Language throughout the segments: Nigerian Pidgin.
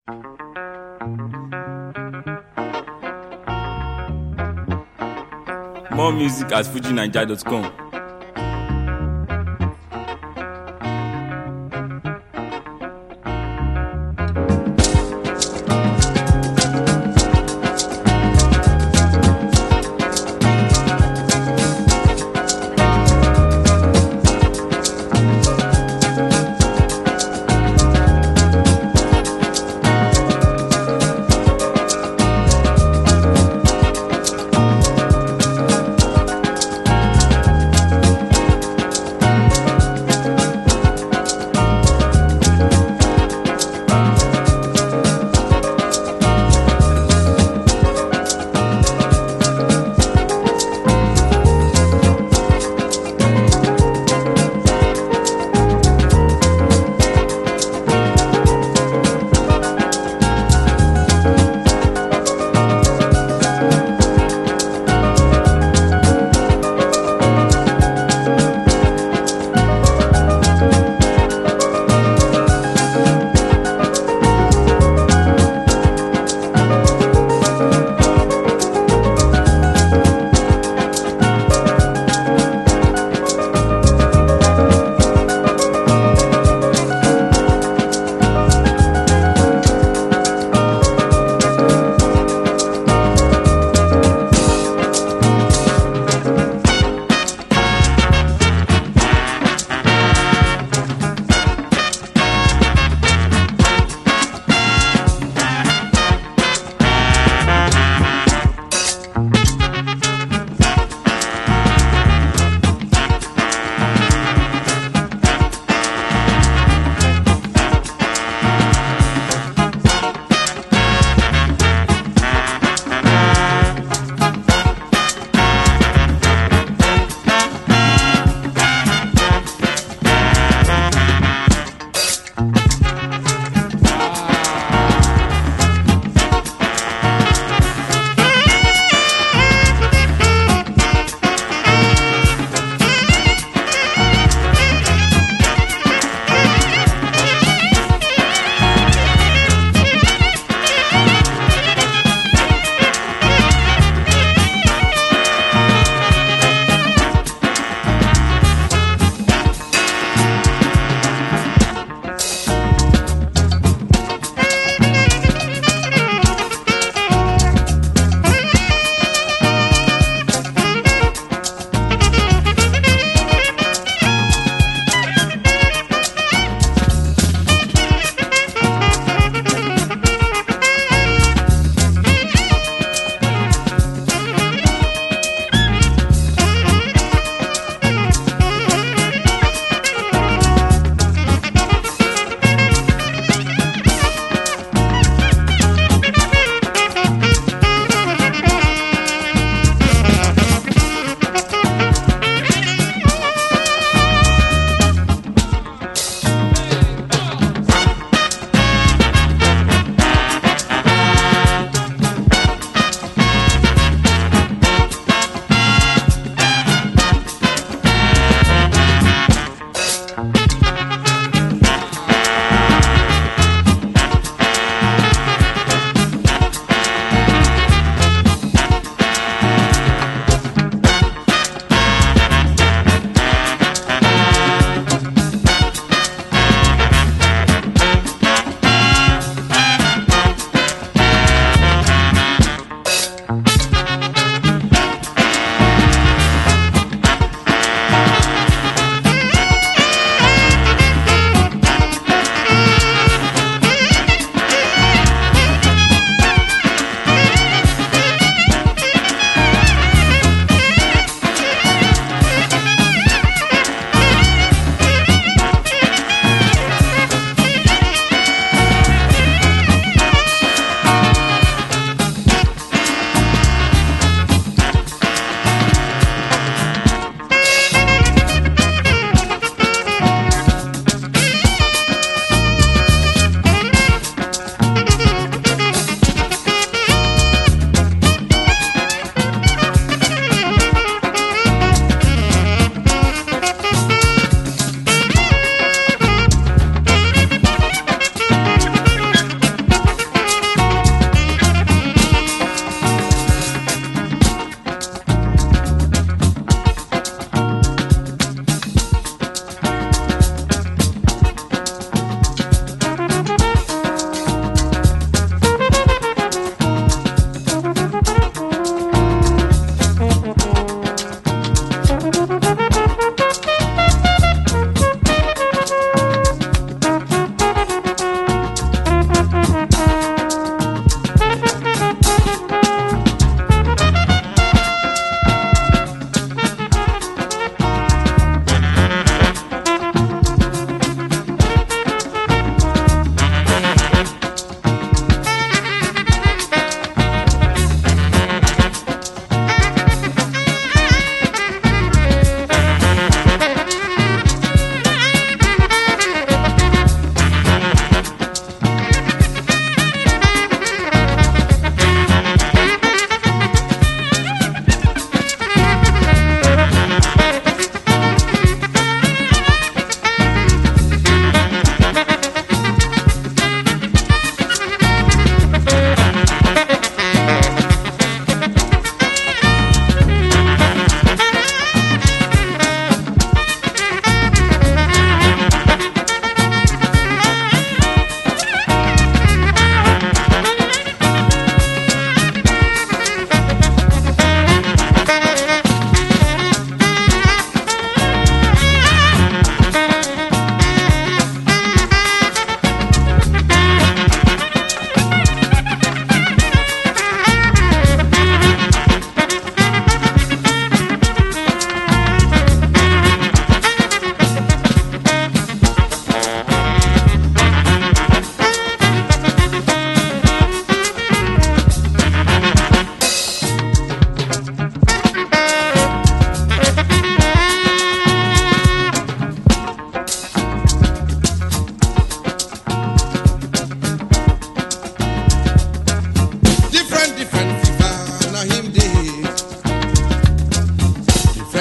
More music at fujinaija.com.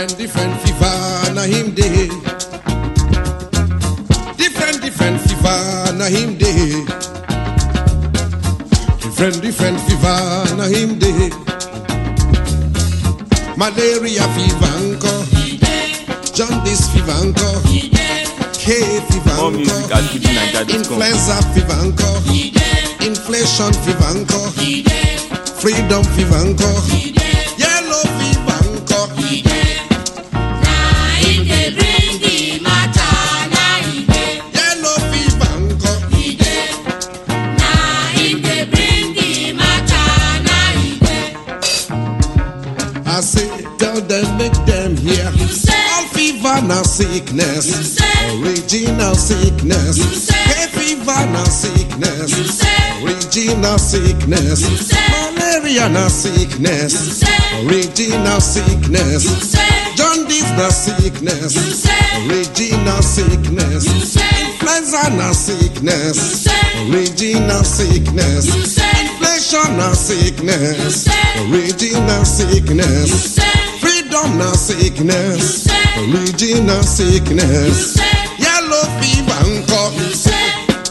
Different, different fever, na him day. Different, different fever, na him day. Different, different fever, na him day. Malaria fever, anko. Jaundice fever, anko. Hay fever, More music at anko. FujiNiger.com. Influenza fever, anko. Inflation fever, anko. Freedom fever, anko. Yellow fever, anko. Yellow fever, anko. I say, tell them, make them hear. You say. All fever na sickness. You say. Original sickness. You say. Hay fever na sickness. You say. Original sickness. You say. Malaria na sickness. You say. Original sickness. You say. Jaundice na sickness. You say. Original sickness. You say. Influenza na sickness. You say. Original sickness. You say. Inflation na You sickness. say. Original You sickness. say. Freedom na You sickness. say. Original You sickness. say. Yellow fever nko. You say.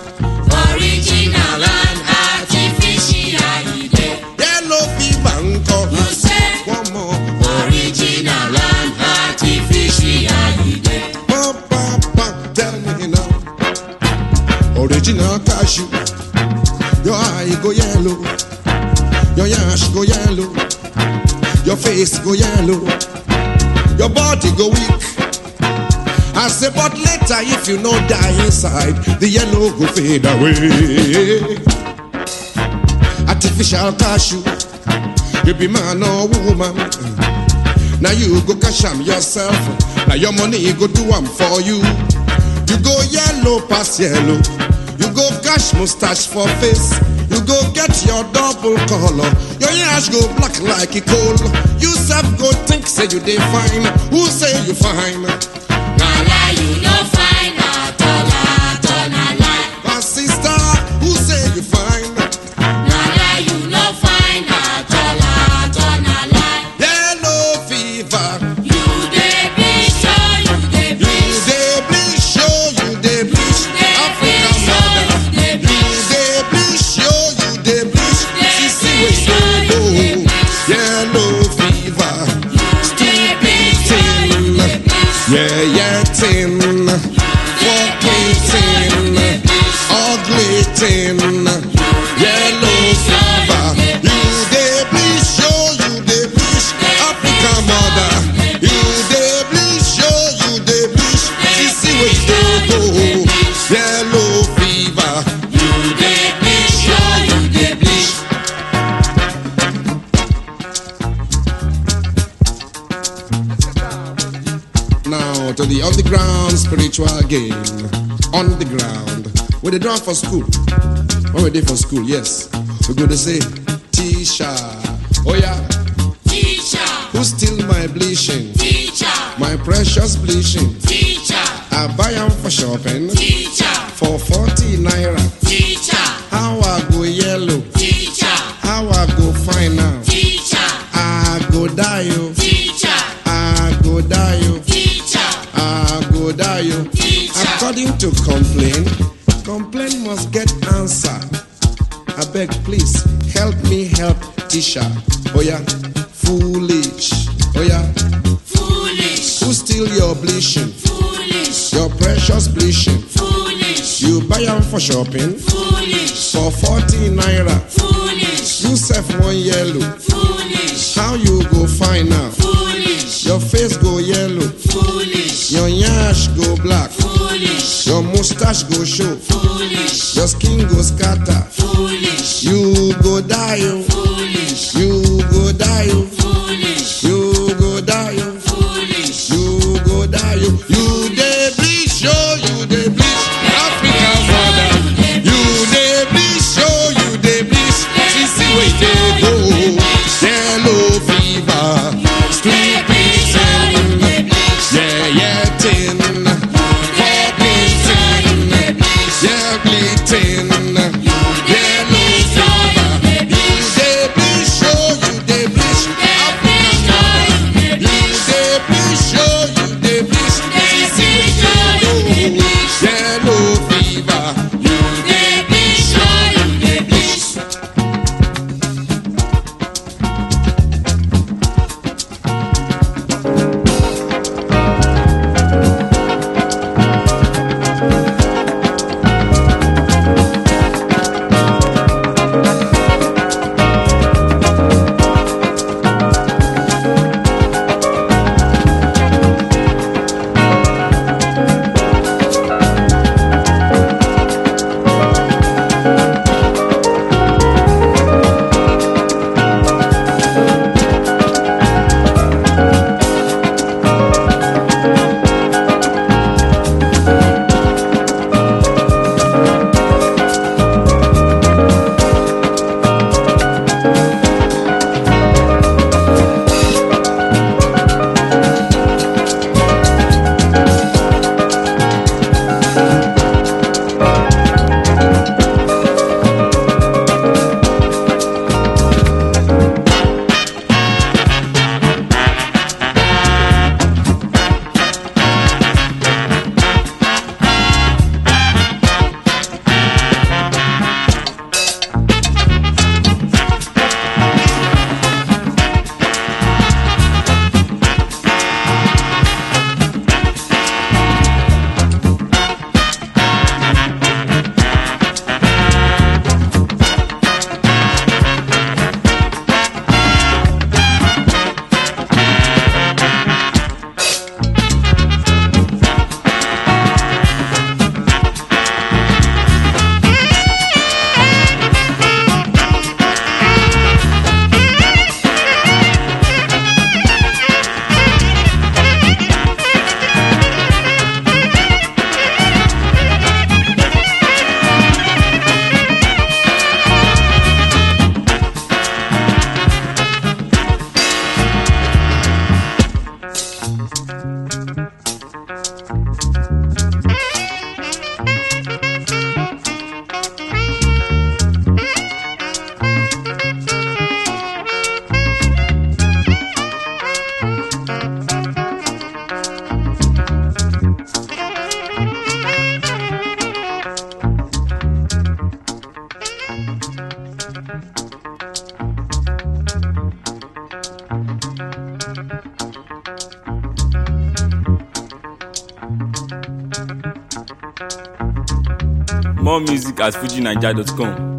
Original and artificial. you dey. Yellow fever nko. You say. One more. Original and artificial. you dey. Pa, pa, pa. Tell me now. Original cashew. Your eye go yellow. Your yash go yellow. Your face go yellow. Your body go weak. I say, but later if you no die inside, the yellow go fade away. Artificial cashew, you be man or woman. Now you go cash am yourself. Now your money go do am for you. You go yellow pass yellow. You go cash mustache for face. You go get your double color. Your yash go black like a coal. You self go think say you dey fine. Who say you fine? Na lie you no find at all, at all, na lie. My sister, who say you fine? Na lie you no find at all, at all, na lie. Yellow fever. You dey bleach, oh, you dey You bleach. dey bleach, show you dey bleach. dey African bleach, mother. oh, you dey You bleach. dey bleach, show you dey bleach. dey See see bleach, where oh, you you dey go. bleach. Yellow fever. You dey bleach, oh, you dey bleach. Yeah, yeah, tin. Fucking tin. Ugly tin. Yellow fever. You dey bleach, show you dey bleach. African mother. You dey bleach, show you dey bleach. See see where you go. Yellow fever. You dey bleach, oh, you dey bleach. Now to the underground spiritual game. On the ground. Where they done for school. When we did for school, yes. We go to say, Tisha. Oh yeah. Teacher, Who steal my bleaching? teacher, My precious bleaching. teacher, I buy them for shopping. teacher, For 40 naira. teacher, How I go yellow. teacher, How I go fine now. teacher, I go die you. teacher, I go die you. teacher, I go die you. teacher. According to complaint, complaint must get answer. I beg, please help me help Tisha. Oh yeah, foolish. Oh yeah, Foolish, who steal your bleaching? foolish, Your precious bleaching. foolish, You buy them for shopping foolish, for 40 naira. foolish, You sell one yellow. foolish, How you go find out? foolish, Your face go yellow. foolish, Your yash go black. foolish, Your mustache go show. foolish, Your skin go scatter. foolish, You go die. oh. foolish, You go die. oh. foolish, You go die. oh. foolish. You go die. oh. You dey bleach. Oh, you dey bleach. African mother. You dey bleach. Oh, you dey bleach. See, see where you dey go. Yellow fever. Stupid tin. Yeah, yeah, tin. Fucking tin. Yeah, bleeding. Yellow fever. You More music at fujinaija.com.